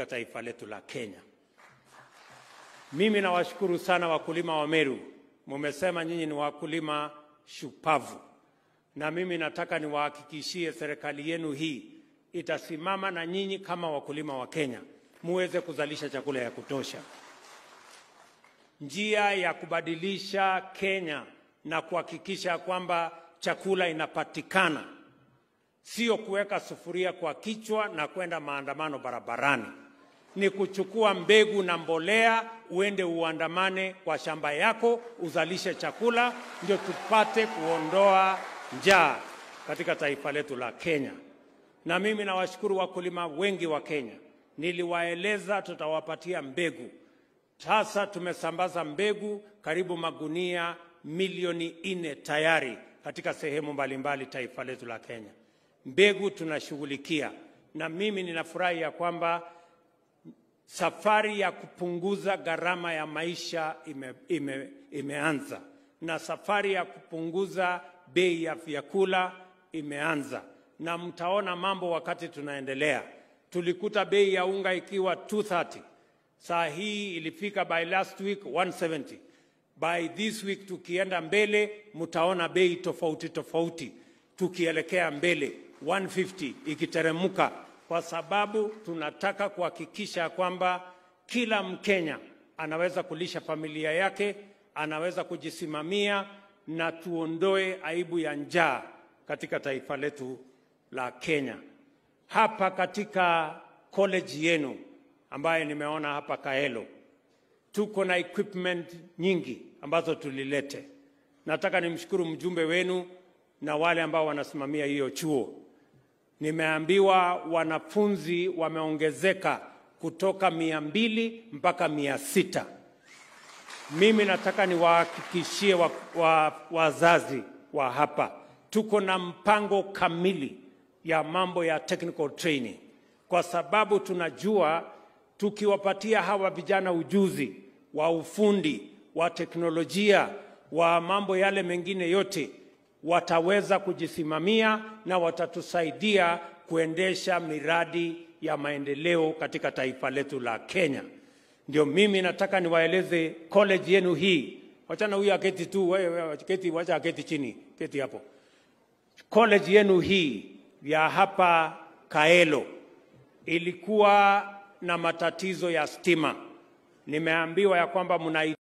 katika taifa letu la Kenya. Mimi nawashukuru sana wakulima wa Meru, mumesema nyinyi ni wakulima shupavu, na mimi nataka niwahakikishie serikali yenu hii itasimama na nyinyi kama wakulima wa Kenya, muweze kuzalisha chakula ya kutosha. Njia ya kubadilisha Kenya na kuhakikisha kwamba chakula inapatikana sio kuweka sufuria kwa kichwa na kwenda maandamano barabarani, ni kuchukua mbegu na mbolea, uende uandamane kwa shamba yako, uzalishe chakula, ndio tupate kuondoa njaa katika taifa letu la Kenya. Na mimi nawashukuru wakulima wengi wa Kenya, niliwaeleza tutawapatia mbegu. Sasa tumesambaza mbegu karibu magunia milioni nne tayari katika sehemu mbalimbali taifa letu la Kenya. Mbegu tunashughulikia, na mimi ninafurahi ya kwamba safari ya kupunguza gharama ya maisha ime, ime, imeanza na safari ya kupunguza bei ya vyakula imeanza, na mtaona mambo wakati tunaendelea. Tulikuta bei ya unga ikiwa 230 saa hii ilifika by last week 170 by this week tukienda mbele mtaona bei tofauti tofauti tukielekea mbele 150 ikiteremka kwa sababu tunataka kuhakikisha kwamba kila mkenya anaweza kulisha familia yake anaweza kujisimamia na tuondoe aibu ya njaa katika taifa letu la kenya hapa katika college yenu ambaye nimeona hapa Kaelo, tuko na equipment nyingi ambazo tulilete. Nataka nimshukuru mjumbe wenu na wale ambao wanasimamia hiyo chuo. Nimeambiwa wanafunzi wameongezeka kutoka mia mbili mpaka mia sita. Mimi nataka niwahakikishie wa, wa, wazazi wa hapa tuko na mpango kamili ya mambo ya technical training, kwa sababu tunajua tukiwapatia hawa vijana ujuzi wa ufundi wa teknolojia wa mambo yale mengine yote, wataweza kujisimamia na watatusaidia kuendesha miradi ya maendeleo katika taifa letu la Kenya. Ndio mimi nataka niwaeleze college yenu hii, wachana huyu aketi tu, wewe keti, wacha aketi chini, keti hapo. College yenu hii ya hapa Kaelo ilikuwa na matatizo ya stima. Nimeambiwa ya kwamba mna